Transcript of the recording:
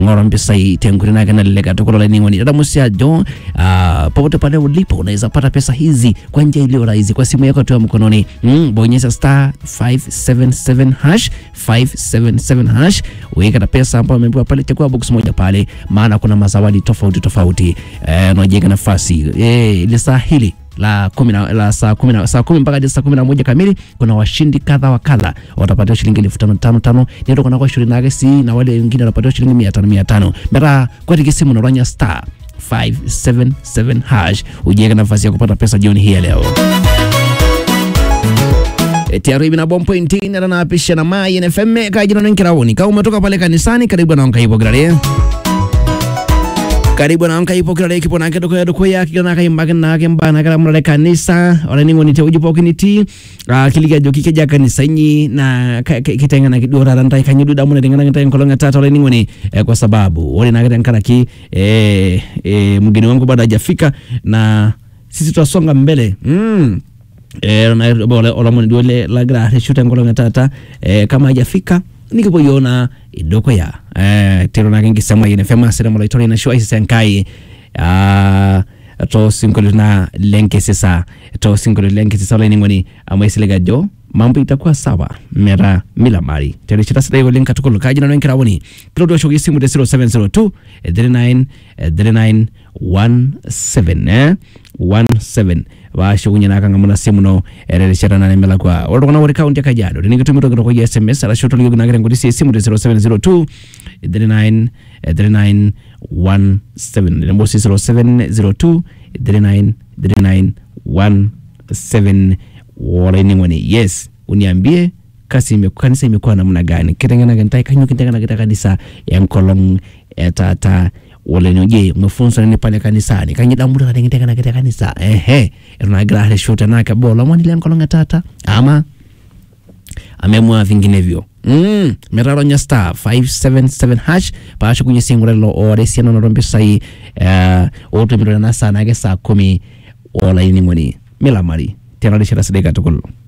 ng'ora mpisai tenkuri nake nalelek katukul olaining'oni tadamusi ajo ah, popote pale ulipo unaweza pata pesa hizi kwa njia iliyo rahisi kwa simu yako tu ya mkononi mm, bonyeza star 577 hash 577 hash weka na pesa ambayo umeambiwa pale chagua box moja pale maana kuna mazawadi tofauti tofauti eh, unajenga nafasi eh, ile saa hili la kumi na la saa kumi na saa kumi mpaka hadi saa kumi na moja kamili kuna washindi kadha wa kadha watapatiwa shilingi elfu tano tano tano ndio kuna kwa shilingi nage si na wale wengine watapatiwa shilingi mia tano mia tano mera kwa tikisimu unaranya star 577 hash ujiweke nafasi ya kupata pesa jioni hii ya leo tiaribi na bom point nera na pisha na mai NFM kajina nkiraoni kama umetoka pale kanisani karibu na nkaibo grare karibu na nkaipo kirare kipo nake dukoya dukoya kigana kaimbake nake mbana kala murare kanisa ora ningo nite ujipo kiniti kiliga joki keja kanisa nyi na kitengana kidora randa kanyidu damu na tengana kitai kolonga tata ora ningo ni eh, kwa sababu wale nake tenkana ki eh, eh, mgeni wangu bado hajafika na sisi tutasonga mbele mm. Eh, na bole olamoni dole lagra reshuta ngolonga tata eh, kama hajafika nikipoyona idoko ya eh, tero nake ngisema yene fema sere mola itore na shwa isi senkai ah to sinkolo na lenke sisa to sinkolo lenke sisa ola ningoni ama isilega jo mambo itakuwa sawa mera mila mari tero chita sida yo lenka tukolo kaji na nwenkira woni kilo do shogi simu de 0702 eh, 39 eh, 39 17 eh 17 vashugunya nakanga muna simu no erereshera na nemela kwa olokona wori kaunti ya Kajiado rinigitumirwa kiro kwa SMS ala shoto liyo nagere ngodi si simu de 0702 39 eh, 39 17 nembo si 0702 39 39 17 wala ningoni yes uniambie kasi ime, kanisa imekuwa namna gani kitengana kentai kanyo kitengana kita kanisa ya nkolong etata wala je umefunzwa nini pale kanisani kanyidambuta katengitengana kita kanisa ehe runagira hale shuta nake bola mwanile nkolong etata ama amemwa vinginevyo mm, meraronya star 577 hash paasho kunye singurelo ore siano narompisai uh, otumirana sana ake saa kumi olaining'oni milamari tianarishira sidai katukul